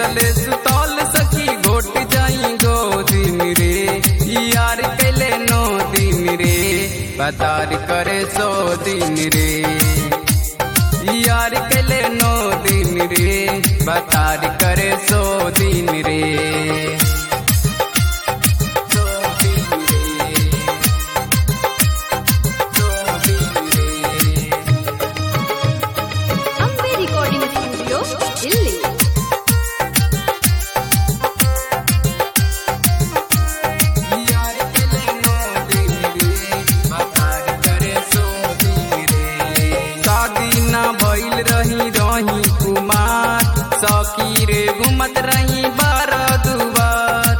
सुतले सुतल सखी घोट जाई गोदिन रे यार कैले नो दिन रे बतार करे सो दिन रे यार कैले नो दिन रे बतार करे सो दिन रे सो दिन रे सो दिन रे ಅಂಬೆ ರೆಕಾರ್ಡಿಂಗ್ ಸ್ಟುಡಿಯೋ ಇಲ್ಲಿ यार कैले नो दिन रे बतार करे सो दिन रे शादी ना भइल रही रही कुमार सखी रे घुमत रही बारह दुबार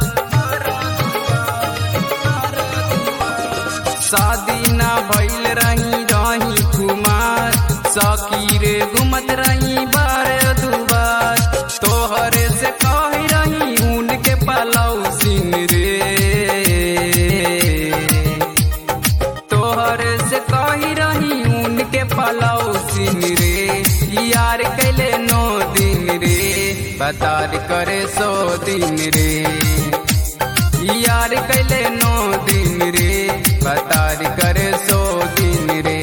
शादी ना भइल रही रही कुमार सखी रे घुमत रही बारह दुबार तोहरे से कह रही उनके पलौ सिंह रे तोहरे से कही रही उनके पलौ सिंह रे यार कैले नो दिन रे बतार करे सो दिन रे यार कैले नो दिन रे बतार करे सो दिन रे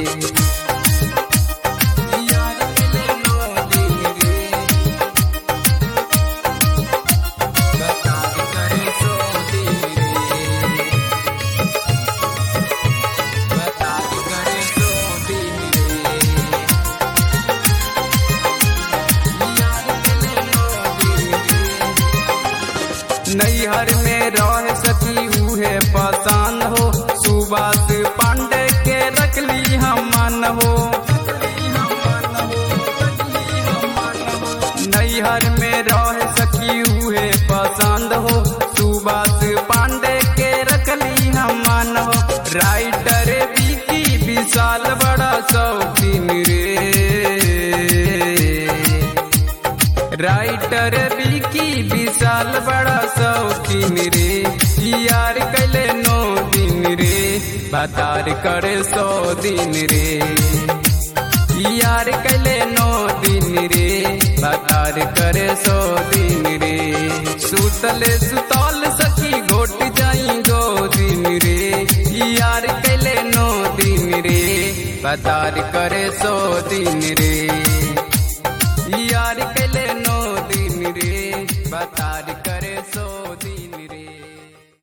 यार कैले नो दिन रे बतार करे सो दिन रे बतार करे सो दिन रे यार कैले नो दिन रे नैहर में रह सकी उहे पसान हो सुबास पांडे के रखली हम मन हो नैहर में रह सकी उहे पसंद हो सुबास पांडे के रखली हम मन हो राइटर विकी विशाल बड़ा शौकीन रे राइटर विकी विशाल बड़ा शौकीन रे यार कैले नो दिन रे बतार करे सौ दिन रे यार कैले नो दिन रे बतार करे सौ दिन रे सुतले सुतल सखी घोट जाई गो दिन रे यार कैले नो दिन रे बतार करे सौ दिन रे यार कैले नो दिन रे बतार